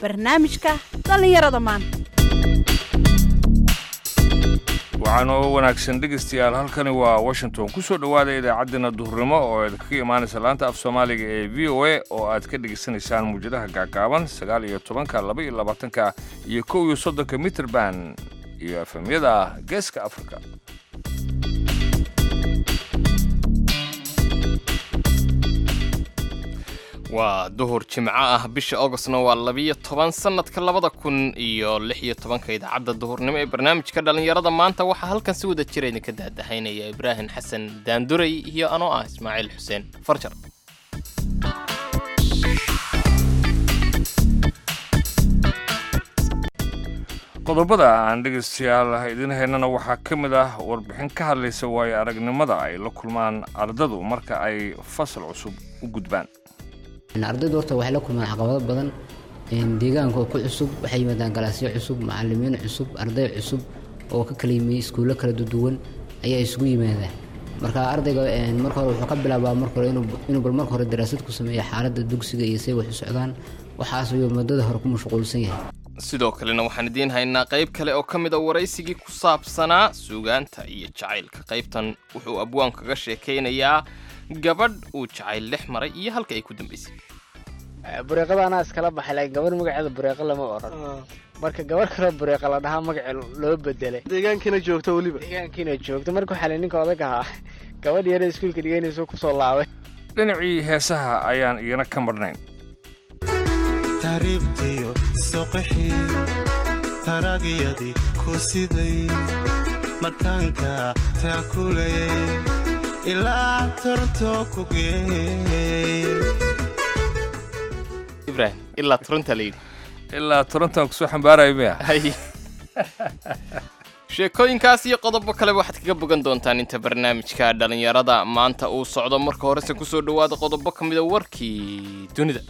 barnaamijka dhallinyarada maanta waxaanoo wanaagsan dhegaystayaal halkani waa washington ku soo dhowaada idaacaddeenna duhurnimo oo idinkaga imaanaysa laanta af soomaaliga ee v o a oo aad ka dhegaysanaysaan muwjadaha gaagaaban sagaal iyo tobanka laba iyo labaatanka iyo kow iyo soddonka mitrband iyo efemyada geeska afrika waa duhur jimco ah bisha augostna waa labiyo toban sannadka labada kun iyo lix iyo tobanka idaacadda duhurnimo ee barnaamijka dhallinyarada maanta waxaa halkan si wada jira idinka daadahaynaya ibraahim xasan daanduray iyo anoo ah ismaaciil xuseen farjar qodobada aan dhegaystayaal idiin haynana waxaa ka mid ah warbixin ka hadlaysa waayo aragnimada ay la kulmaan ardadu marka ay fasal cusub u gudbaan ardaydu horta waxay la kulmaan caqabado badan deegaanka oo ku cusub waxay yimaadaan galaasyo cusub macalimiin cusub arday cusub oo ka kala yimi iskuullo kala duwan ayaa isugu yimaadaan marka ardayga marka hore wuxuu ka bilaabaa marka hore inuu bal marka hore daraasad ku sameeyo xaaladda dugsiga iyo say wax u socdaan waxaas ayuu muddada hore ku mashquulsan yahay sidoo kalena waxaan idiin haynaa qayb kale oo ka mid a waraysigii ku saabsanaa suugaanta iyo jacaylka qaybtan wuxuu abwaan kaga sheekaynayaa gabadh uu jacayl dhex maray iyo halka ay ku dambaysay bureeqada anaa iskala baxay laakiin gabar magaceeda bureeqo lama oran marka gabar kaloo bureeqa la dhahaa magace loo bedelay deegaankiina joogto weliba deegaankiina joogto marka waxaa la ninka odag ahaa gabadh yara iskuulka dhiganayso kusoo laabay dhinacii heesaha ayaan iyana ka marnayn taariibtiyo soqaxii taragyadii ku siday markaanka taakulayay ilaa torto ku geey ibraahim ilaa turunta la yidhi ilaa torontan kusoo xambaaraya miya hay sheekooyinkaas iyo qodobo kaleba waxaad kaga bogan doontaan inta barnaamijka dhallinyarada maanta uu socdo marka horese kusoo dhowaada qodobo ka mida warkii dunida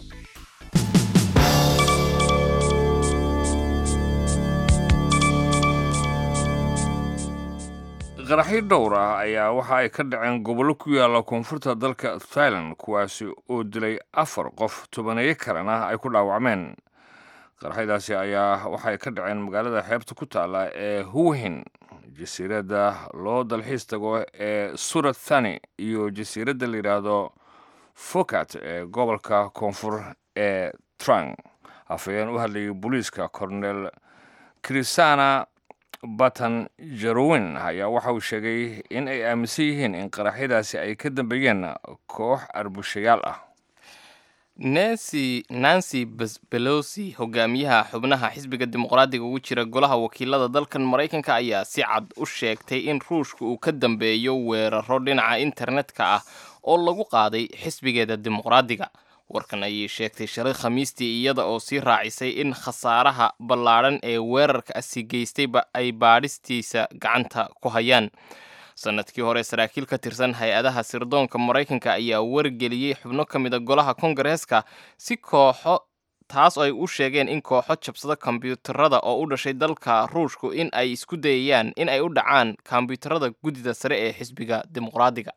qaraxyo dhowr ah ayaa waxa ay ka dhaceen gobollo ku yaalla koonfurta dalka thailand kuwaasi oo dilay afar qof tobaneeyo kalena ay ku dhaawacmeen qaraxyadaasi ayaa waxay ka dhaceen magaalada xeebta ku taalla ee huwhin jasiiradda loo dalxiis tago ee surat thani iyo jasiiradda la yidhaahdo fokat ee gobolka koonfur ee trang afhayeen u hadlayay booliiska cornel krisana batan jarowin ayaa waxa uu sheegay in ay aaminsan yihiin in qaraxyadaasi ay ka dambeeyeen koox arbushayaal ah nancy nancy belosi hogaamiyaha xubnaha xisbiga dimuqraadiga ugu jira golaha wakiilada dalkan maraykanka ayaa si cad u sheegtay in ruushka uu ka dambeeyo weeraro dhinaca internetka ah oo lagu qaaday xisbigeeda dimuqraadiga warkan ayay sheegtay shalay khamiistii iyada oo sii raacisay in khasaaraha ballaadhan ee weerarka asi geystayba ay baadhistiisa gacanta ku hayaan sanadkii hore saraakiil ka tirsan hay-adaha sirdoonka maraykanka ayaa wargeliyey xubno ka mid a golaha kongareeska si kooxo taas ay u sheegeen in kooxo jabsada kombyuutarada oo u dhashay dalka ruushku in ay isku dayayaan in ay u dhacaan kombyuutarada guddida sare ee xisbiga dimuqraadiga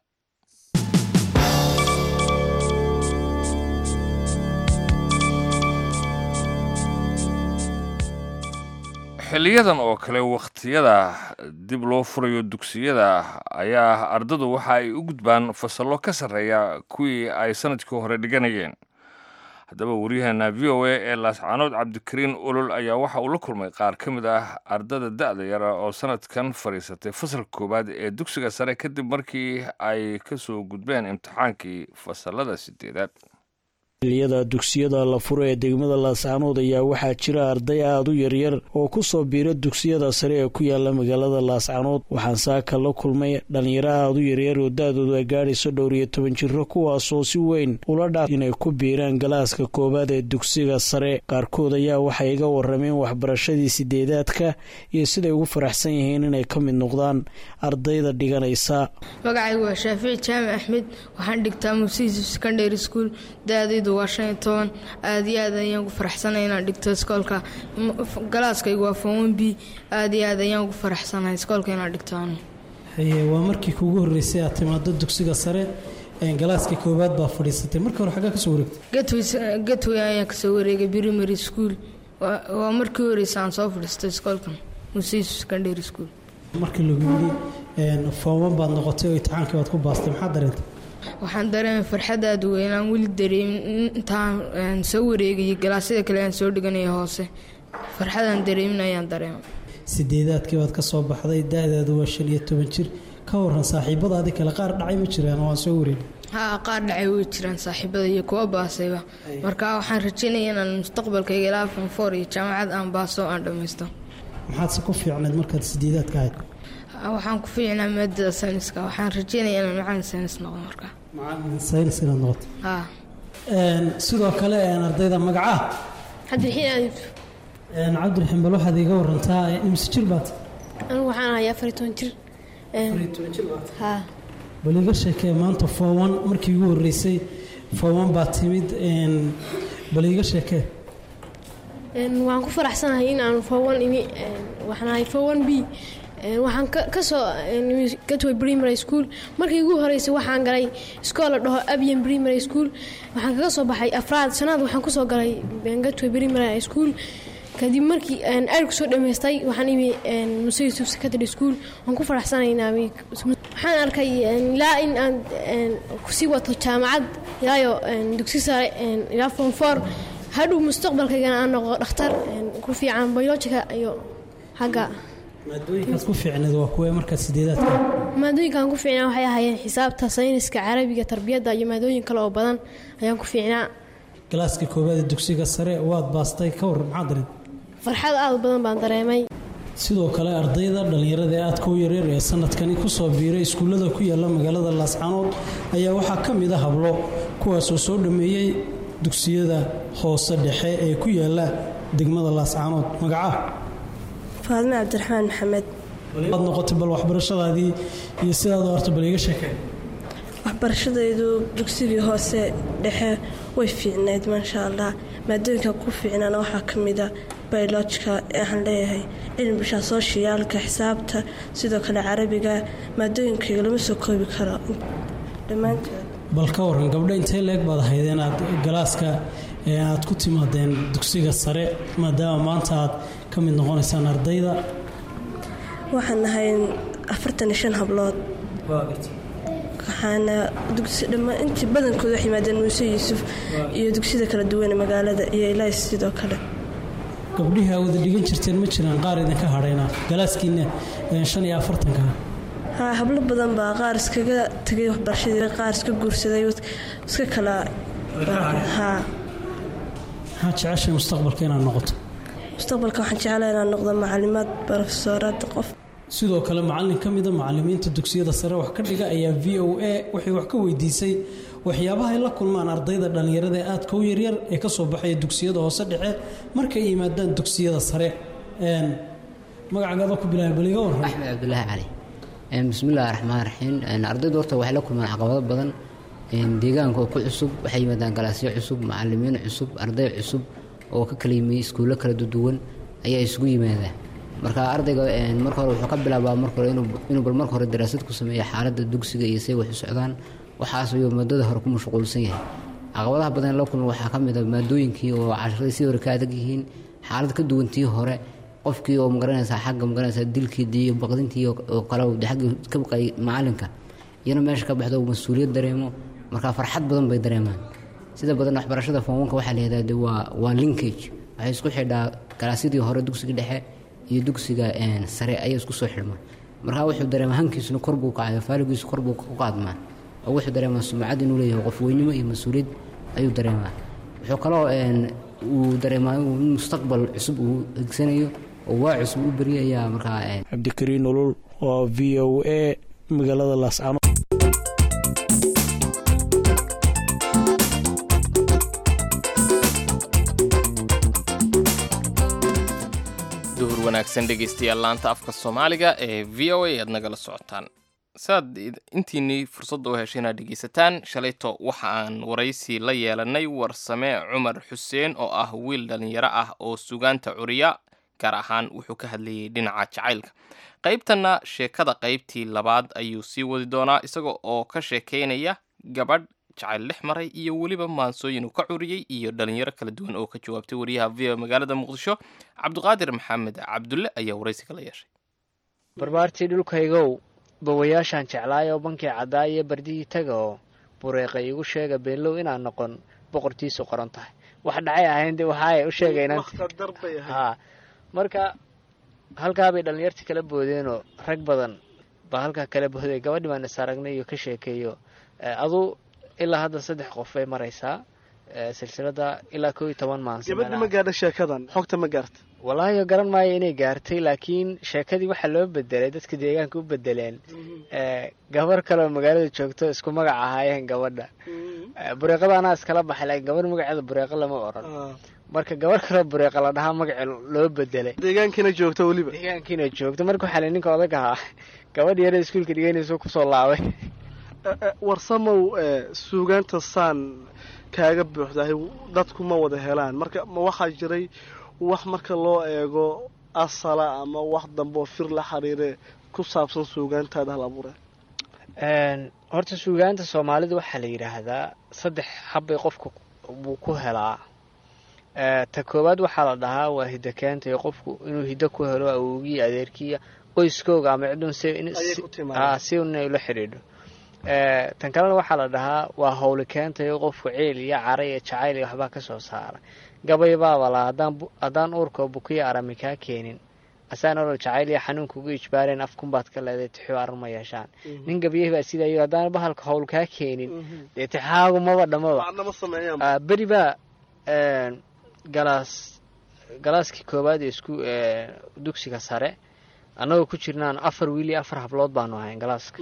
xiliyadan oo kale wakhtiyada dib loo furayo dugsiyada ayaa ardadu waxa ay u gudbaan fasallo ka sarreeya kuwii ay sanadkii hore dhiganayeen haddaba waryaheena v o a ee laascaanood cabdikariin olol ayaa waxa uu la kulmay qaar ka mid ah ardada da'da yara oo sanadkan fadhiisatay fasalka koowaad ee dugsiga sare kadib markii ay ka soo gudbeen imtixaankii fasallada sideedaad xiliyada dugsiyada la furo ee degmada laascaanood ayaa waxaa jira arday aada u yaryar oo ku soo biira dugsiyada sare ee ku yaala magaalada laascaanood waxaan saaka la kulmay dhallinyaro aada u yaryar oo da-doodu ay gaadhayso dhowr iyo toban jiro kuwaasoo si weyn ula dhaaf inay ku biiraan galaaska koowaad ee dugsiga sare qaarkood ayaa waxay iga warameen waxbarashadii sideedaadka iyo siday ugu faraxsan yihiin inay ka mid noqdaan ardayda dhiganaysa magacaygu waa shaafici jaamac axmed waxaan dhigtaa musiisi secondary school da-daydu waa shan iyo toban aada iyo aad ayaan ugu faraxsanay inaan dhigto iskoolka galaaskaygu waa fon b aada iyo aad ayaan ugu faraxsanahay iskoolka inaan dhigto anu haye waa markii kuugu horreysay aad timaado dugsiga sare galaaska koowaad baa fadhiisatay marka hore xaggaa kasoo wareegtay gatway ayaan kasoo wareegay primary school waa waa markii horeysa aan soo fadhiistay iskoolkan musiis secondary school markii lagu yidhi een, fooman baad noqotay oo imtixaankii baad ku baastay maxaa dareentay waxaan dareemay farxad aada u weyn aan weli dareemin intaan een, soo wareegayay galaasyada kale aan soo dhiganaya hoose farxadaan dareemin ayaan dareemay sideedaadkii baad ka soo baxday da-daadu waa shan iyo toban jir ka waran saaxiibadaadii kale qaar dhacay ma jiraan oo aan soo wareegin haa qaar dhacay way jiraan saaxiibada iyo kuwa baasayba marka waxaan rajeynaya inaan mustaqbalkayga ilaa fonfoor iyo jaamacad aan baaso aan dhammaysto maxaadse ku fiicnayd markaad sideedaadka ahayd waxaan ku fiicnaa maadada sayniska waxaan rajeynaya inaan macalin saynis noqdo marka macalin saynis inaad noqoto haa Een, sidoo kale een, ardayda magacaa cabdiraxiin aadib een, cabdiraxiin bal waxaad iiga warantaa imse jir baad anigu waxaan ahay afar iyo toban jir haa bal iga sheekee maanta foowan markii ugu horreysay foowan baa timid een, bal iga sheekee Een, waxaan ku faraxsanahay in aan fowan imi een, waxaan ahay fowan b Een, waxaan ka- kasoo een, imi gatway primary school markii ugu horeysay waxaan galay iskool la dhaho abian primary school waxaan kaga soo baxay afraad sanaad waxaan kusoo galay een, gatway primary school kadib markii aan aad kusoo dhammaystay waxaan imi een, muse yusuf secondary school waan ku faraxsanahay in aan imi- waxaan arkay een, ilaa in aan een, kusii wato jaamacad ilaayo een, dugsi sare een, ilaa form four hadhow mustaqbalkaygana aan noqdo dhakhtar een, ku fiican biologica iyo xagga maadooyinkaad ku fiicnayd waa kuwee markaad sideedaadka ahayd maadooyinkaan ku fiicnaa waxay ahaayeen xisaabta sayniska carabiga tarbiyadda iyo maadooyin kale oo badan ayaan ku fiicnaa galaaska koowaad ee dugsiga sare waad baastay ka waran maxaa dareentay farxad aad u badan baan dareemay sidoo kale ardayda dhallinyarada ee aadka u yaryar ee sanadkani kusoo biiray iskuullada ku yaala magaalada laascanood ayaa waxaa ka mid a hablo kuwaasoo soo dhammeeyey dugsiyada hoose dhexe ee ku yaala degmada laascanood magaca faadme cabdiraxmaan maxamed waad noqotay bal waxbarashadaadii iyo sidaad u arto bal iiga sheekay waxbarashadaydu dugsigii hoose dhexe way fiicnayd maasha allah maadooyinka ku fiicnaana waxaa ka mida biolojika ee waxaan leeyahay cilmiga sooshiyaalka xisaabta sidoo kale carabiga maadooyinkayga lama soo koobi karo dhammaantood bal ka waran gabdho intee leeg baad ahayd inaad galaaska ee aad ku timaadeen dugsiga sare maadaama maanta aad ka mid noqonaysaan ardayda waxaan nahay afartan iyo shan hablood waxaana dugsi dhammaan intii badankooda waxay yimaadeen muuse yuusuf iyo dugsiyada kala duwan ee magaalada iyo ilaahis sidoo kale gabdhihii aa wada dhigan jirteen ma jiraan qaar idinka hadhayna galaaskiina ee shan iyo afartanka haa hablo badan baa qaar iskaga tegay waxbarashadii qaar iska guursaday iska kala haa maxaa jeceshay mustaqbalka inaad noqoto mustaqbalka waxaan jeclaa inaan noqdo macalimaad barofesoorad qof sidoo kale macalin ka mida macalimiinta dugsiyada sare wax ka dhiga ayaa v o a waxay wax ka weydiisay waxyaabaha ay la kulmaan ardayda dhallinyarada ee aadka u yaryar ee ka soo baxaya dugsiyada hoose dhexe markay yimaadaan dugsiyada sare Een, magacagaada ku bilaabay bal iga waran axmed cabdulaahi cali Een, bismillaahi raxmaan raxiim Een, ardaydu horta waxay la kulmaan caqabado badan Een, deegaanka oo ku cusub waxay yimaadaan galaasyo cusub macalimiin cusub arday cusub oo ka kala yimi iskuullo kala duwan ayaa isugu yimaada marka ardayga een, marka hore wuxuu ka bilaabaa marka hore inuu inuu bal marka hore daraasad ku sameeyo xaaladda dugsiga iyo say wax u socdaan waxaas ayuu maadada hore ku mashquulsan yahay caqabadaha badan ee la kulma waxaa ka mid a maadooyinkii oo casharadii sidii hore ka adag yihiin xaalad ka duwan tii hore qofkii oo magaranaysaa xagga magaranaysaa dilkii iyo baqdintii oo oo kale uu xagga ka baqay macalinka iyana meesha ka baxdo uu mas-uuliyad dareemo marka farxad badan bay dareemaan sida badan waxbarashada foonwanka waxaa la yihahdaa de waa waa linkage waxay isku xidhaa galaasyadii hore dugsiga dhexe iyo dugsiga een, sare ayay isku soo xidhmaan marka wuxuu dareemaa hankiisuna kor buu kacaya faaligiisu kor buu u qaadmaa oo wuxuu dareemaa sumcad inuu leeyahay qofweynimo iyo mas-uuliyad ayuu dareemaa wuxuu kaloo een, uu dareemaa inuu mustaqbal cusub uu higsanayo oo waa cusub u beryayaa markaa een, cabdikariin nolol oo v o a magaalada laascano duhur wanaagsan dhegaystayaal laanta afka soomaaliga ee v o a aad nagala socotaan saad intiinii fursadda u heshay inaad dhegaysataan shalayto waxa aan waraysi la yeelanay warsame cumar xuseen oo ah wiil dhallinyaro ah oo sugaanta curiya gaar ahaan wuxuu ka hadlayay dhinaca jacaylka qaybtanna sheekada qaybtii labaad ayuu sii wadi doonaa isaga oo ka sheekaynaya gabadh jacayl dhex maray iyo weliba maansooyin uu ka curiyey iyo dhalinyaro kala duwan oo ka jawaabtay wariyaha v o magaalada muqdisho cabdiqaadir maxamed cabdulle ayaa waraysiga la yeeshay barbaartii dhulkaygow bawayaashaan jeclaayoo bankii caddaa iyo bardihii taga oo bureeqa iigu sheega beenlow inaan noqon boqortiisu qoran tahay wax dhacay ahayn de waxaay u sheegaynaan haa marka halkaabay dhallinyartii kala boodeenoo rag badan baa halkaa kala booday gabadhi baan is aragnay iyo ka sheekeeyo adu ilaa hadda saddex qof bay maraysaa silsilada ilaa koo iyo toban maansi gabadhi ma gaadha sheekadan xogta ma gaarta wallaahi garan maayo inay gaartay laakiin sheekadii waxaa loo bedelay dadka deegaanka u bedeleen gabar kaleoo magaalada joogto isku magac ahaayeen gabadha bureeqada anaa iskala baxay laakiin gabar magaceeda bureeqo lama oran marka gabar kaleo bureeqa la dhahaa magace loo bedelay deegaankiina joogto weliba deegaankiina joogto marka waxaa la ninka odag ahaa gabadh yara iskuulka dhiganayso kusoo laabay warsamow suugaanta saan kaaga buuxdahay dadku ma wada helaan marka ma waxaa jiray wax marka loo eego asala ama wax dambe oo fir la xiriire ku saabsan suugaantaada hal abuure horta suugaanta soomaalida waxaa la yidhaahdaa saddex habbay qofka buu ku helaa ta koowaad waxaa la dhahaa waa hiddo keentay qofku inuu hiddo ku helo awowgii adeerkiiya qoyskooga ama cidun si inay ula xidhiidho tan kalena waxaa la dhahaa waa howli keentayo qofku ciil iyo cara iyo jacayl iyo waxbaa ka soo saara gabay baaba la haddaan uurkao bukiya arami kaa keenin asaan olol jacayl iyo xanuunkugu ijbaareen afkunbaad ka leeday tixuu aran ma yeeshaan nin gabyah baa sidayo haddaan bahalka howl kaa keenin dee tixaagu maba dhamaba beri baa galaas galaaskii koowaad ee isku dugsiga sare annagoo ku jirnaan afar wiil iyo afar hablood baanu ahayn galaaska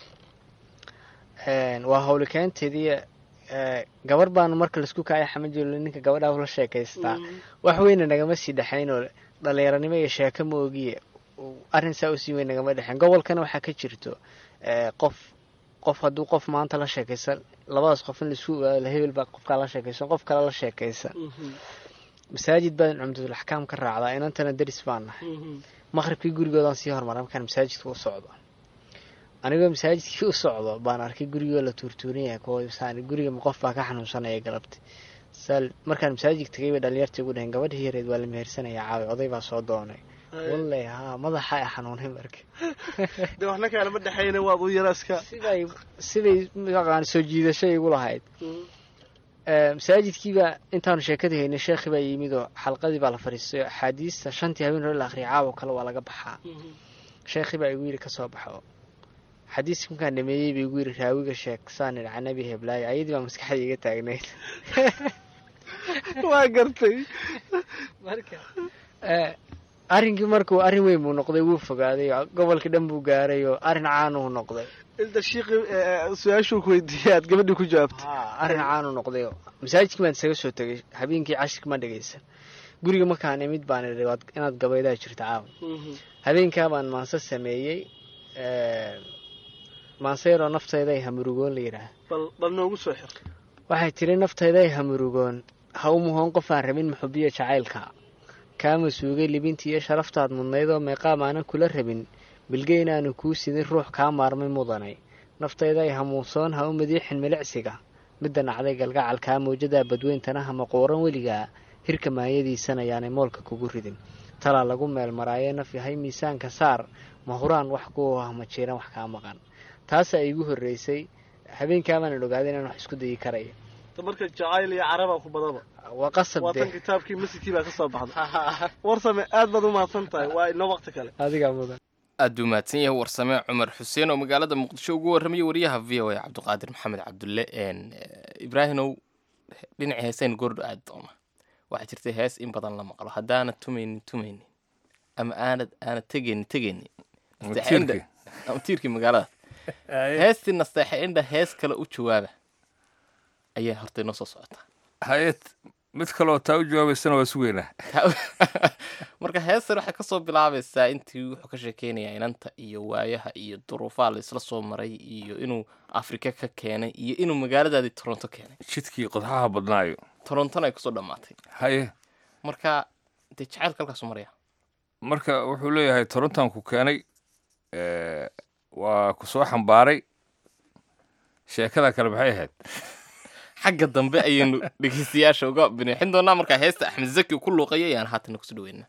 waa howlikeynteedii gabar baanu marka laisku kaaya xamajelo ninka gabadhaa la sheekaystaa wax weyna nagama sii dhexaynoo dhalinyaranimo iyo sheeko ma ogiye arrin saa usii weyn nagama dhexeyn gobolkana waxaa ka jirto qof qof hadduu qof maanta la sheekaysan labadaas qof in laisku ogaado hebel baa qofkaa la sheekaysan qof kale la sheekaysan masaajid baan cumdatul axkaam ka raacdaa inantana daris baan nahay maqribkii gurigoodaan sii hormara markaan masaajidka u socdo anigoo masaajidkii u socdo baan arkay gurigoo la tuurtuuran yahay kuwasaan guriga qof baa ka xanuunsanaya galabti saal markaan masaajidka tagay bay dhalinyartii ugu dhaheen gabadhii yareed waa la mehersanaya caawi oday baa soo doonay walle haa madaxa ay xanuunay marka de waxna kaalama dhexayna waad u yaraaska siday siday maqaan soo jiidasho igu lahayd masaajidkiibaa intaanu sheekada haynay sheekhi baa yimid oo xalqadii baa la fadhiistay axaadiista shantii habeen hore la akhriya caawo kale waa laga baxaa sheekhi baa igu yidhi kasoo baxo xadiiska markaan dhameeyey ba igu yidhi raawiga sheeg saan idhi canabi heblaayo ayadii baa maskaxda iga taagnayd waa gartay marka arrinkii markuu arrin weyn buu noqday wuu fogaaday gobolka dhan buu gaaray oo arrin caanuu noqday inta shiiqi su-aashuu ku weydiiyay aad gabadhii ku jawaabtay arrin caanuu noqday masaajidkii baan isaga soo tegay habeenkii cashirka ma dhegaysan guriga markaan imid baan idhi inaad gabaydaa jirta caawa habeenkaa baan maanse sameeyey maanseyroo naftayda ay hamurugoon la yidhaah bal noogu soo xir waxay tiri naftayda ay hamurugoon ha u muhoon qofaan rabin muxubiya jacaylka kaama suugay libintii iyo sharaftaad mudnayd oo meeqaam aanan kula rabin bilge inaanu kuu sidin ruux kaa maarmay mudanay naftayda ay hamuusoon ha u madiixin milicsiga midda nacday galgacalkaa mawjadaa badweyntana hama quuran weligaa hirka maayadiisana yaanay moolka kugu ridin talaa lagu meel maraaye naf yahay miisaanka saar ma huraan wax ku ah ma jiiran wax kaa maqan taasaa iigu horreysay habeenkaabaanan ogaaday inaan wax isku dayi karayo marka jacayl iyo carabaa ku badaba waa qasab waa tan kitaabkii masjidkii baa ka soo baxda warsame aad baad u mahadsan tahay waa inoo waqti kale adigaa mudan aad buu mahadsan yahay warsame cumar xuseen oo magaalada muqdisho ugu warramaya wariyaha v o a cabdiqaadir maxamed cabdulle ibraahimow dhinaci heeseen goordho aad doona waxaa jirtay hees in badan la maqlo haddaanad tumaynin tumaynin ama aanad aanad tegaynin tegaynin ama tiirkii magaalada heestii nasteexa indha hees kale u jawaaba ayaa horta inoo soo socotaa hay-ad mid kaleoo taa u jawaabaysana waa sugeynaa marka heestan waxay kasoo bilaabaysaa intii wuxuu ka sheekeynayaa inanta iyo waayaha iyo duruufaha la isla soo maray iyo inuu afrika ka keenay iyo inuu magaaladaadii toronto keenay jidkii qodxaha badnaayo torontona ay kusoo dhammaatay haye marka dee jacaylka halkaasu maraya marka wuxuu leeyahay torontan ku keenay waa ku soo xambaaray sheekada kale maxay ahayd xagga dambe ayaynu dhegeystayaasha uga binixin doonaa markaa heesta axmed zaki ku luuqaya ayaan haatan kusoo dhaweyna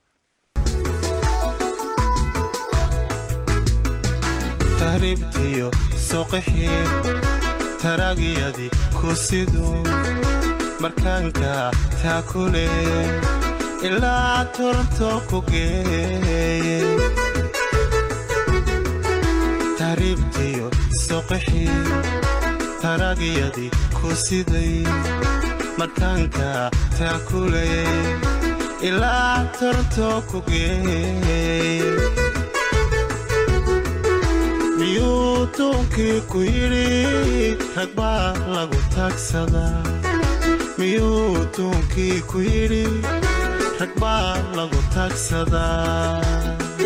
tahriibtiyo soqixii taraagiyadii ku siduu markaanka taakule ilaa toronto ku geeye tahriibtiyo soqixii taraagiyadii ku siday markaanka taakule ilaa toronto ku geeye miyuu duunkii ku yidhi rag baa lagu taagsadaa miyuu duunkii ku yidhi rag baa lagu taagsadaa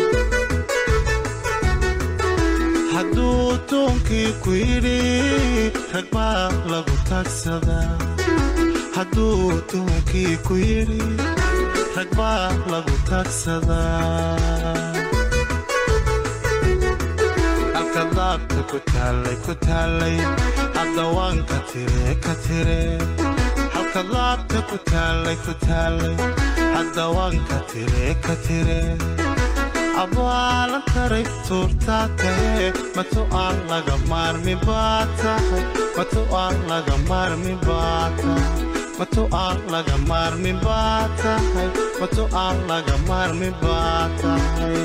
hadduu duunkii ku yidhi rag baa lagu taagsadaa hadduu duunkii ku yidhi rag baa lagu taagsadaa daabta ku taallay ku taallay haddawaan ka tire ka tire halka daabta ku taallay ku taallay haddawaan ka tire ka tire abaalan taray tuurtaa tahe matu aan laga maarmi baa tahay matu aan laga maarmi baa tahay matu aan laga maarmi baa tahay matu aan laga maarmi baa tahay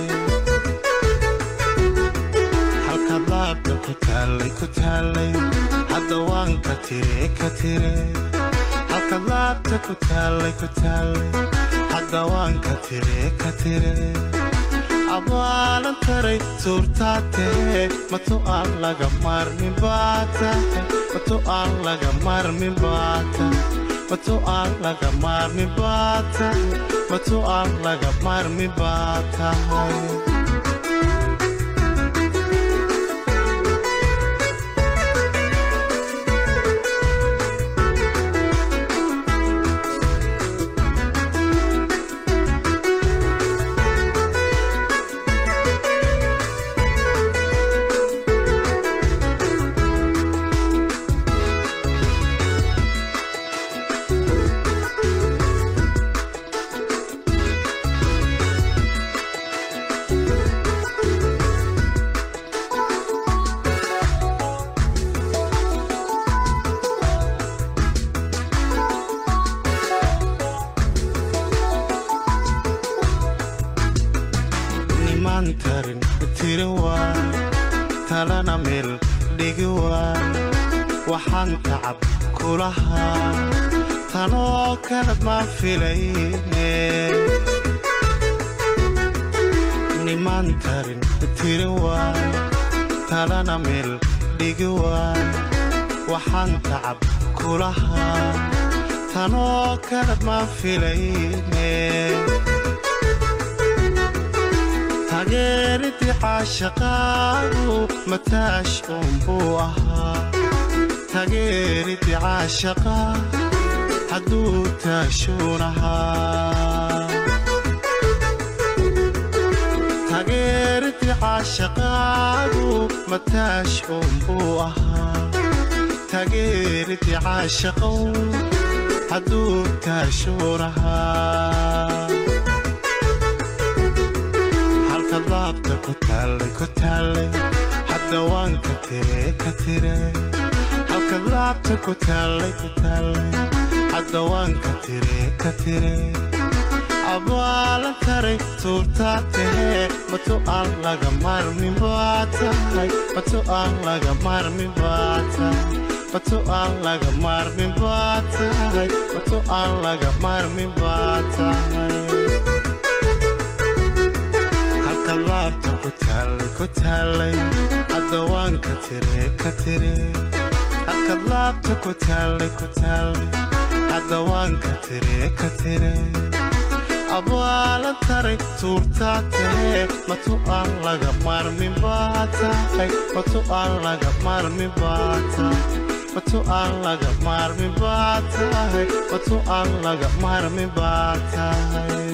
daabta ku taallay ku taallay hadda waan ka tire ka tire halka daabta ku taallay ku taallay hadda waan ka tire ka tire abaalan taray suurtaa tahe matu aan laga maarmi baa tahay matu aan laga maarmi baa tahay matu aan laga maarmi baa tahay matu aan laga maarmi baa tahay waxaan tacab kulahaa tanoo kalad ma filayne nimaan tarin tiri waay talana meel dhigi waay waxaan tacab kulahaa tanoo kalad ma filayne tageeridii caashaqaagu mataash uunbuu ahaa tageeridii caashaqa hadduu taashuun ahaa tageeridii caashaqaagu mataash uunbuu ahaa tageeridii caashaqow hadduu taashuun ahaa daabta ku taallay ku taallay hadda waan ka tire ka tire halka daabta ku taallay ku taallay hadda waan ka tire ka tire abaalan taray tuurtaa tahee matu aan laga maarmin baa tahay matu aan laga maarmin baa tahay matu aan laga maarmin baa tahay matu aan laga maarmin baa tahay daabta ku taallay ku taallay hadda waan ka tire ka tire halka daabta ku taallay ku taallay hadda waan ka tire ka tire abaalan taray tuurtaa tahee matu aan laga maarmin baa tahay matu aan laga maarmin baa tahay matu aan laga maarmin baa tahay matu aan laga maarmin baa tahay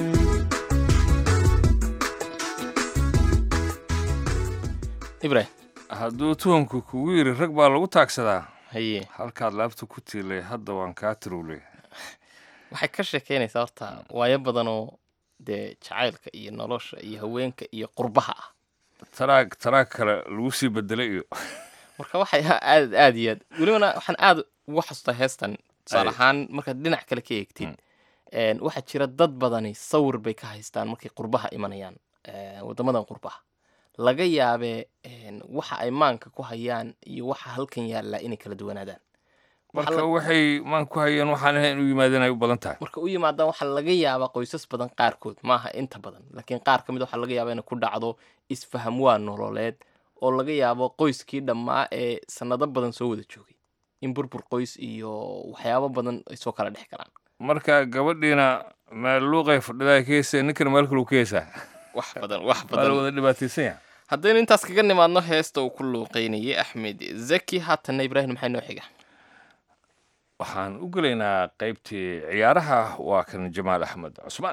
ibrahim hadduu tuhunku kugu yidhi rag baa lagu taagsadaa haye halkaad laabta ku tiilay hadda waan kaa tirowley waxay ka sheekeynaysaa horta waayo badanoo dee jacaylka iyo nolosha iyo haweenka iyo qurbaha ah taraag taraag kale lagu sii bedelay iyo marka waxay aad aad iyo aad welibana waxaan aad uga xasuustaa heestan tusaale Ay. ahaan markaad dhinac kale ka eegtid een, waxaa jira dad badani sawir bay ka haystaan markay qurbaha imanayaan ee, waddamadan qurbaha laga yaabee een, waxa ay maanka ku hayaan iyo waxa halkan yaallaa inay kala duwanaadaan Waxa marka la- waxay maan ku hayeen waxaan ahayn inuu yimaadeen ay u badan tahay marka u yimaadaan waxaa laga yaabaa qoysas badan qaarkood maaha inta badan laakiin qaar ka mid a waxaa laga yaabaa inay ku dhacdo isfaham waa nololeed oo laga yaabo qoyskii dhammaa ee sanado badan soo wada joogay in burbur qoys iyo waxyaabo badan ay soo kala dhex galaan marka gabadhiina meel luuqay fadhidaa ka heysay ninkana meel kale uu ka heysaa wax badan wax waa la badan wada dhibaataysan yahay haddaynu intaas kaga nimaadno heesta uu ku luuqeynayay axmed zaki haatanna ibraahim maxay noo xiga waxaan u gelaynaa qaybtii ciyaaraha waa kan jamaal axmed cusmaan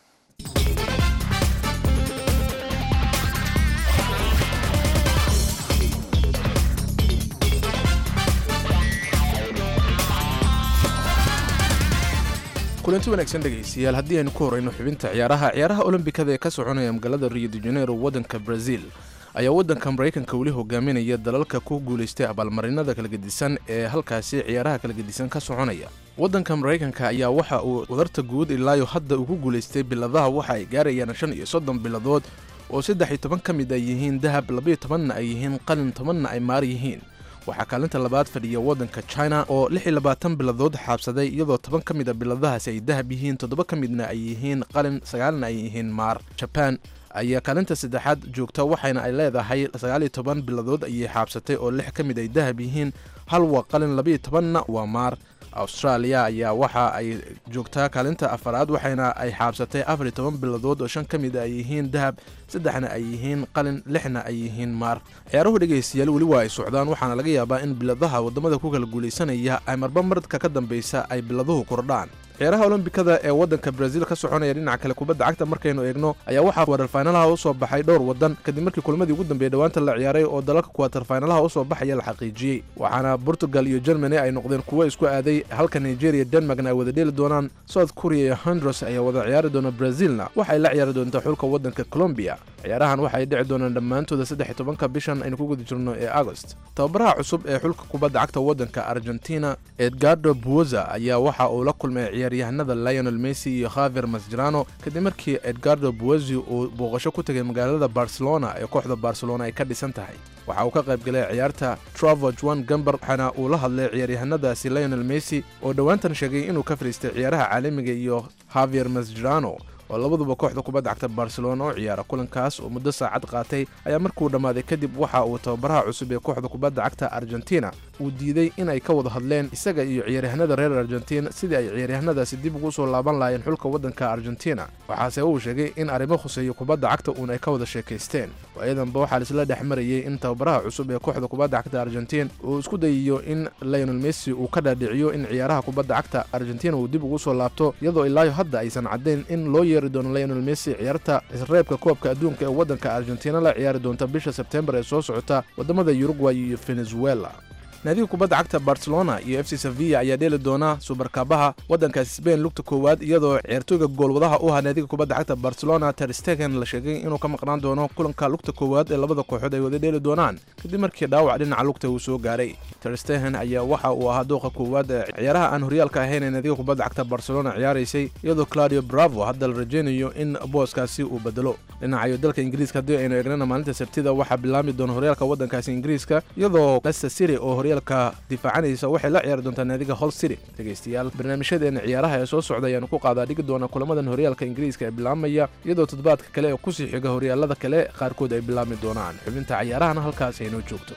kulanti wanaagsan dhegaystayaal haddii aynu ku horeyno xubinta ciyaaraha ciyaaraha olombikada ee ka soconaya magaalada rio de janeiro waddanka brazil ayaa waddanka maraykanka weli hogaaminaya dalalka ku guulaystay abaalmarinada kala gedisan ee halkaasi ciyaaraha kala gedisan ka soconaya waddanka maraykanka ayaa waxa uu wadarta guud ilaayo hadda uu ku guulaystay biladaha waxa ay gaarayaan shan iyo soddon biladood oo saddex iyo toban ka mid ay yihiin dahab labaiyo tobanna ay yihiin qalin tobanna ay maar yihiin waxaa kaalinta labaad fadhiya waddanka china oo lix iyo labaatan biladood xaabsaday iyadoo toban ka mid a biladahaasi ay dahab yihiin toddoba ka midna ay yihiin qalin sagaalna ay yihiin maar jaban ayaa kaalinta saddexaad joogta waxayna ay leedahay sagaal iyo toban biladood ayay xaabsatay oo lix ka mid ay dahab yihiin hal waa qalin labaiyo tobanna waa maar australia ayaa waxa ay joogtaa kaalinta afaraad waxayna ay xaabsatay afar iyo toban biladood oo shan ka mid ay yihiin dahab saddexna ay yihiin qalin lixna ay yihiin maar ciyaaruhu dhegaystayaal weli waa ay socdaan waxaana laga yaabaa in biladaha waddamada ku kala guulaysanaya ay marba maradka ka dambaysa ay biladuhu kordhaan ciyaaraha olombikada ee waddanka brazil ka soconaya dhinaca kale kubadda cagta markaynu eegno ayaa waxaa kuwatarfaynalaha u soo baxay dhowr waddan kadib markii kulmadii ugu dambeeyey dhowaanta la ciyaaray oo dalalka kuwatarfaynalaha u soo baxaya la xaqiijiyey waxaana portugal iyo germany ay noqdeen kuwo isku aaday halka nigeria denmarkna ay wada dheeli doonaan south korea iyo hondros ayaa wada ciyaari doona brazilna waxay la ciyaari doontaa xulka waddanka colombia ciyaarahan waxay dhici doonaan dhammaantooda saddex iyo tobanka bishan aynu ku guda jirno ee agost tababaraha cusub ee xulka kubadda cagta waddanka argentina edgardo buoza ayaa waxa uu la kulmay ciyaaryahanada lionel messi iyo khavier masjerano kadib markii edgardo buozi uu booqasho ku tegay magaalada barcelona ee kooxda barcelona ay ka dhisan tahay waxa uu ka qayb galay ciyaarta travo juan gamber waxaana uu la hadlay ciyaaryahanadaasi lionel messi oo dhowaantan sheegay inuu ka fadhiistay ciyaaraha caalamiga iyo khavier masjerano oo labaduba kooxda kubadda cagta barcelona u ciyaara kulankaas oo muddo saacad qaatay ayaa markuu dhammaaday kadib waxa uu tababaraha cusub ee kooxda kubadda cagta argentina uu diiday inay ka wada hadleen isaga iyo ciyaaryahanada reer argentin sidii ay ciyaaryahanadaasi dib ugu soo laaban lahaayeen xulka waddanka argentina waxaase uu sheegay in arrimo khuseeya kubadda cagta uun ay ka wada sheekaysteen waayadanba waxaa laisla dhex marayey in tababaraha cusub ee kooxda kubadda cagta argentin uu isku dayiyo in lionel messi uu ka dhaadhiciyo in ciyaaraha kubadda cagta argentina uu dib ugu soo laabto iyadoo ilaayo hadda aysan caddayn in loo yeeri doono lionel messi ciyaarta isreebka koobka adduunka ee waddanka argentina la ciyaari doonta bisha sebtembar ee soo socota waddamada uruguay iyo venezuela naadiga kubadda cagta barcelona iyo f c sevilla ayaa dheeli doona subarkaabaha waddankaasi sbain lugta koowaad iyadoo ciyaartooyga goolwadaha u ahaa naadiga kubadda cagta barcelona terstegen la sheegay inuu ka maqnaan doono kulanka lugta koowaad ee labada kooxood ay wada dheeli doonaan kadib markii dhaawac dhinaca lugta uu soo gaaray terstegen ayaa waxa uu ahaa dooqa koowaad ee ciyaaraha aan horyaalka ahayn ee naadiga kubadda cagta barcelona ciyaaraysay iyadoo claudio bravo hadda la rajaynayo in booskaasi uu bedelo dhinacayo dalka ingiriiska haddii aynu eegnana maalinta sabtida waxaa bilaami doona horyaalka waddankaasi ingiriiska iyadoo leicester city oo horyaalka difaacanaysa waxay la ciyaari doontaa naadiga hol city dhegaystayaal barnaamijyadeena ciyaaraha ee soo socda ayaanu ku qaadaa dhigi doona kulamadan horyaalka ingiriiska ee bilaabmaya iyadoo toddobaadka kale ee kusii xiga horyaalada kale qaarkood ay bilaabmi doonaan xubinta ciyaarahana halkaas aynoo joogto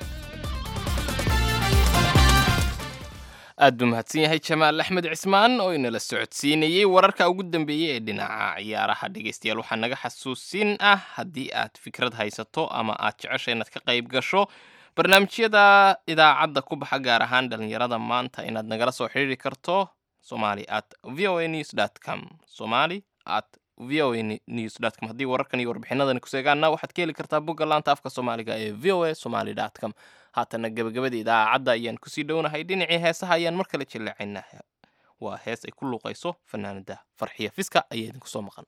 aad buu mahadsan yahay jamaal axmed cismaan oo inala socodsiinayey wararka ugu dambeeyey ee dhinaca ciyaaraha dhegaystayaal waxaa naga xasuusin ah haddii aad fikrad haysato ama aad jecesha inaad ka qayb gasho barnaamijyada idaacadda ku baxa gaar ahaan dhalinyarada maanta inaad nagala soo xidhiiri karto somali at v o a news dt com somali at v o a news com haddii wararkan iyo warbixinadani ku seegaana waxaad ka heli kartaa bogga laanta afka soomaaliga ee v o a somali com haatana gebagabada idaacadda ayaan kusii dhownahay dhinacii heesaha ayaan mar kale jilleecaynaa waa hees ay ku luuqayso fanaanada farxiya fiska ayaa idinku soo maqan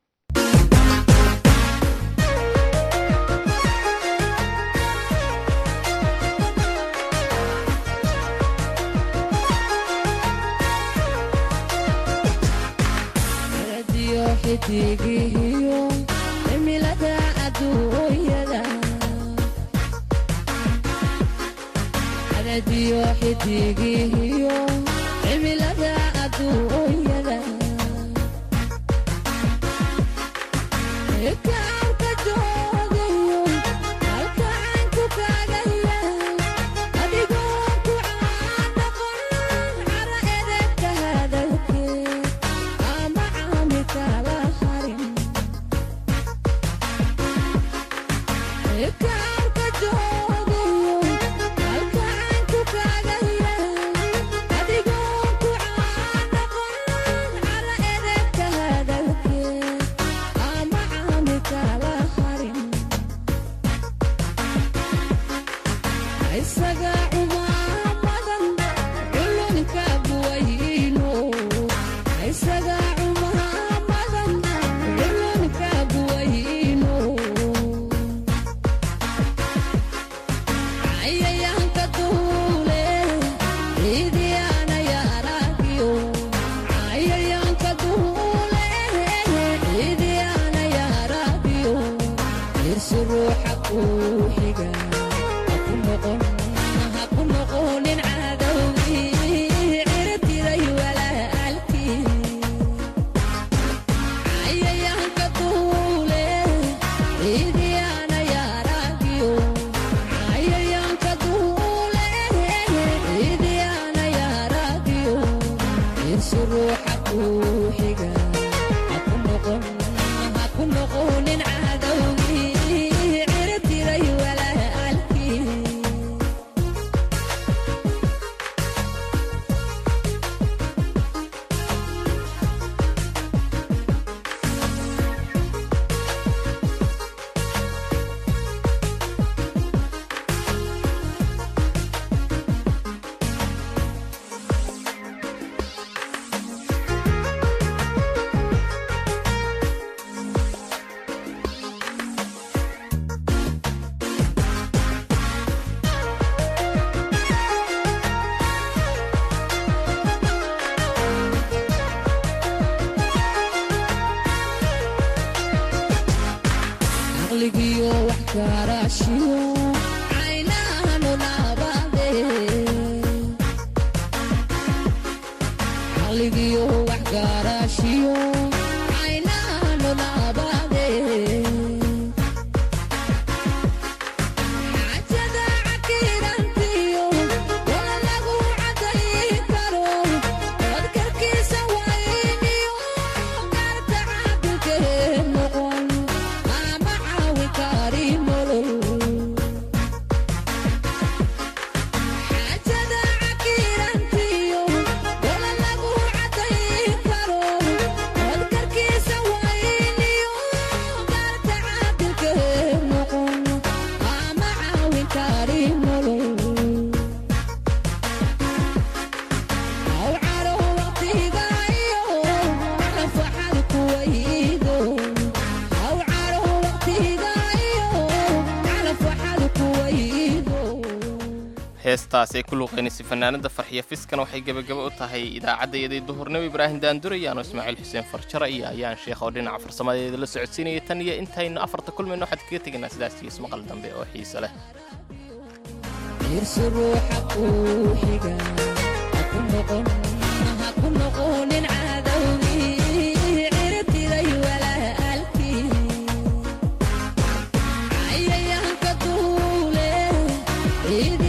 xidigihiyo cimilada adduunyada adadiyo xidigihiyo cimilada adduunyada kaanka joogayo halkaanku kaagaya adigoo ku caadaqon cara edegka hadalkee ama caami kala harin kaanka joogayo halkaanku kaagaya adigoo ku caadaqon cara edegka hadalkee ama caami kala harin isaga cumaamadan culunka buwayno isaga cumaamadan culunka buwayno cayayaanka duule ciidiyaana yaaragiyo cayayaanka duule ciidiyaana yaaragiyo irsi ruuxa kuu xiga haku noqon haku noqonin cadowgii cirtiray walaalkii cayayaanka duule ciidiyaana yaaragiyo cayayaanka duule ciidiyaana yaaragiyo irsi ruuxa kuu xiga haku noqon haku noqonin cadowgii cirtiray walaalkii caqligiyo wax garashiyo caynahanu naabade caqligiyo wax garashiyo caynahanu naabade xajada cakirantiyo wala lagu cadayn karo dadkarkiisa wayniyo garta caabikee noqon ama caawi kari nolol xajada cakirantiyo wala lagu cadayn karo dadkarkiisa wayniyo garta caabikee noqon ama caawi kari nolol aw caro waqtigayo nafaxad kuwaydo aw caro waqtigayo nafaxad kuwaydo heestaas ay ku luuqaynaysa fanaanada farxiya fiskan waxay gebagaba u tahay idaacaddayadii duhurnimo ibraahim daandurey ano ismaaciil xuseen farjara iyo ayaan sheekh oo dhinaca farsamadeeda la socodsiinaya tan iyo intaynu afarta kulmayno waxaad kaga tegaynaa sidaas iyo ismaqal dambe oo xiise leh irsi ruuxa kuu xiga haku noqon haku noqonin cadowgii cirtiray walaalkii cayayaanka duule ciidi